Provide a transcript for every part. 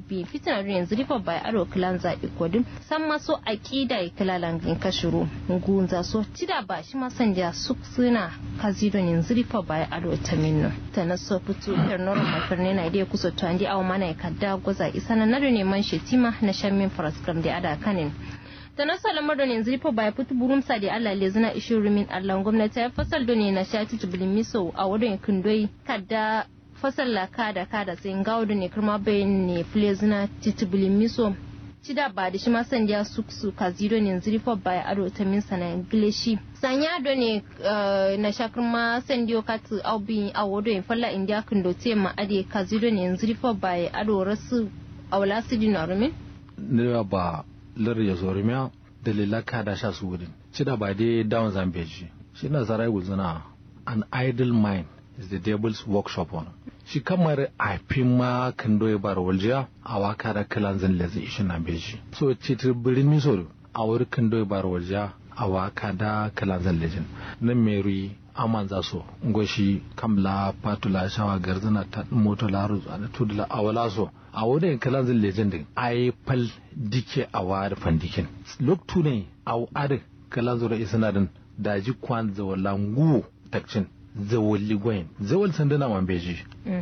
bi fitina da yanzu rifa bai aro kilan za ikodin san maso aqida ikilalan gin kashuru gunza so tida ba shi ma sanja su suna kazido yanzu rifa bai aro taminno ta na so fitu ir noro makarne na dai kuso to andi aw mana kadda goza isana na da neman shetima na shammin faraskram da ada kanin ta nasa lamar da yanzu rifa bai fitu burum sa da Allah le zina ishin rumin Allah gwamnati ya fasal da ne na shati tubulin miso a wadon kindoi kadda fasal la kada kada sai ngawo da ne kuma bayan ne fule zina titubulin miso cida ba da shi ma san ya su su kazido ne yanzu rifa bai ado ta min sana ingilishi sanya do ne na shakar ma san dio katu aubi a wado in falla india kindo te ma ade kazido ne yanzu rifa bai ado rasu awla su dinarumin ne ba lar ya zorimiya dalila ka da sha su wurin cida ba dai down zambeji shi na zarai guzuna an idle mind is the devil's workshop on shi kamar a fi ma kan doye bar waljiya a waka da kalan zan lezi ishi na beji so citir birin miso a wuri kan doye bar waljiya a waka da kalan zan lejin nan meri aman za so ngoshi kamla patula shawa garzana ta moto laru da tudula awala so a wurin kalan zan lejin din ai fal dike a wari fandikin loktu ne a wari kalan zura isanadin daji kwan zawalangu takcin zawali gwayin zawal sandana man beji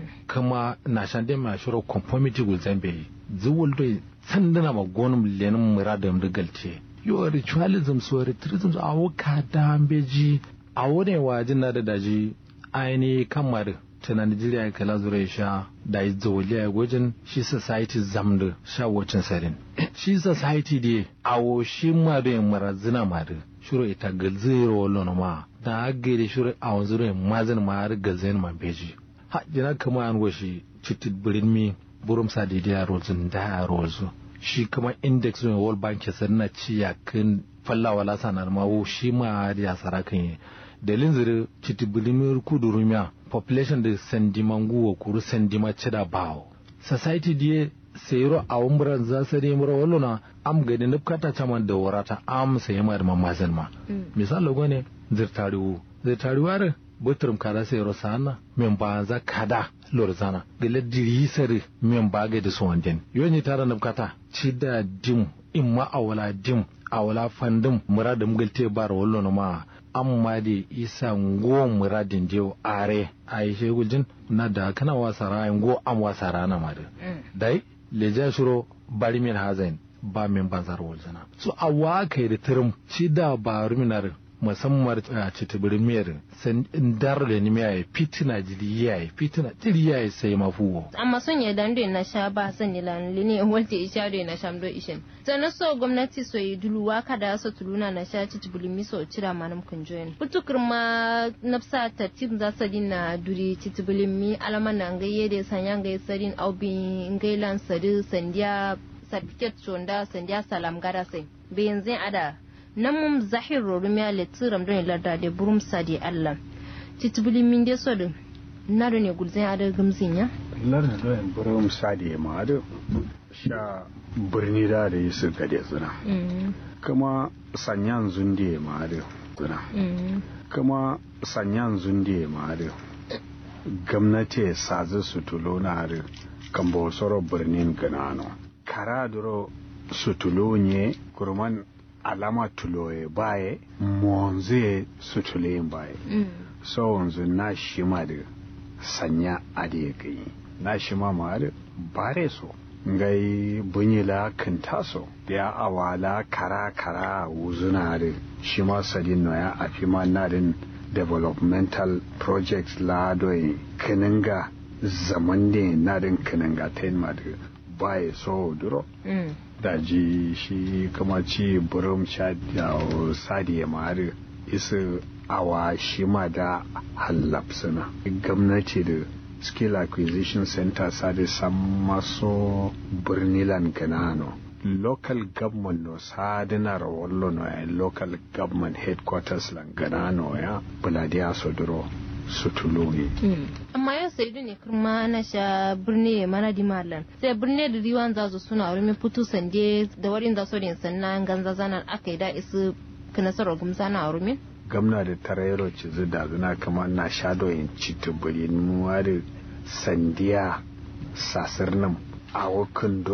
kama na shande ma shiro conformity gul zambe zawal do sandana ma gonum lenin muradam da galte yo ritualism so ritualism so awo ka da beji awo ne wajin na da daji aini kamar ta na Nigeria kala zura sha da yi zawali a gwajin shi society zamda sha wacin sarin shi society dai awo shi ma da yin marazina ma da shiro ita galzero wallo ma da agere shiro a wanzu rai mazin ma har galzen ma beji ha jina kama an goshi citit birin mi burum sa da ya rozun da ya rozu shi kuma index ne world bank ya na ci ya kan fallawa la sanar ma wo shi ma ya sara kan yi dalin zire citit birin mi kudu rumiya population da sandimangu wa kuru sandima cida bawo society diye sayro a umran za su ne mura wallo na am gadi nufkata caman da warata am sai ma da mamazin ma misali go ne zirtariwu zirtariwu are butrum kada sayro sana men ba za kada lorzana gele diri sare men ba ga da su wanden yoni tara nufkata ci da dim imma awala dim awala fandim muradum galte bar wallo na ma amma da isa ngo muradin jew are ai shegujin na da kana wasara ngo am wasara na ma da dai leja shiro bari min hazain ba min banzar waljana so a waka da tirim shi da ba ruminar musamman a citibirin miyar san dar da ni miya fitina jiri yayi fitina jiri yayi sai mafuwo amma son ya dando na sha ba san ni lan lini walte isha do na shamdo ishin sannan so gwamnati so yi dulu waka da so tuluna na sha citibirin mi so cira manam kun join putukur ma nafsa tartib za sa na duri citibirin mi alaman na ngayye da sanya ngayye sarin aubi ngailan sadi sandiya certificate chonda sandiya salam gada sai bayan zai ada nan mum zahir rorumiya le tsiram don larda da burum sadi Allah titubuli min de so din na do ne gulzin ada gumzin ya larda don burum sadi ma ado sha birni da da su gade zuna kuma sanyan zunde ma ado zuna kuma sanyan zunde ma ado gwamnati sazu su tulo na ado kan bosoro birnin ganano kara duro su tulo ne kurman alama tuloye baye monze su tuleyin baye so wanzu na shi ma da sanya ade gani na shi ma ma da bare so ngai bunyila kintaso ya awala kara kara wuzuna da shi ma sadin no ya afi ma na din developmental projects la doyi kininga zaman ne na din kininga ta ma da baye so duro daji shi kuma ci burum sha da sadi ya mari isa awa shi ma da hallapsuna gwamnati da skill acquisition center sadi san maso birnilan ganano local government no sadina rawallo no ya local government headquarters lan ganano ya buladiya sodoro sutulungi amma yau sai ne kuma na sha birni ya mana di malan sai birni da riwan za su suna wurin fito sande da warin za su rin sannan ganza zanan aka yi da isu kinasarar gumsa na wurin gamna da tarayro ci da zuna kama na sha doyin citubuli nuwa da sandiya sasir nan a wakan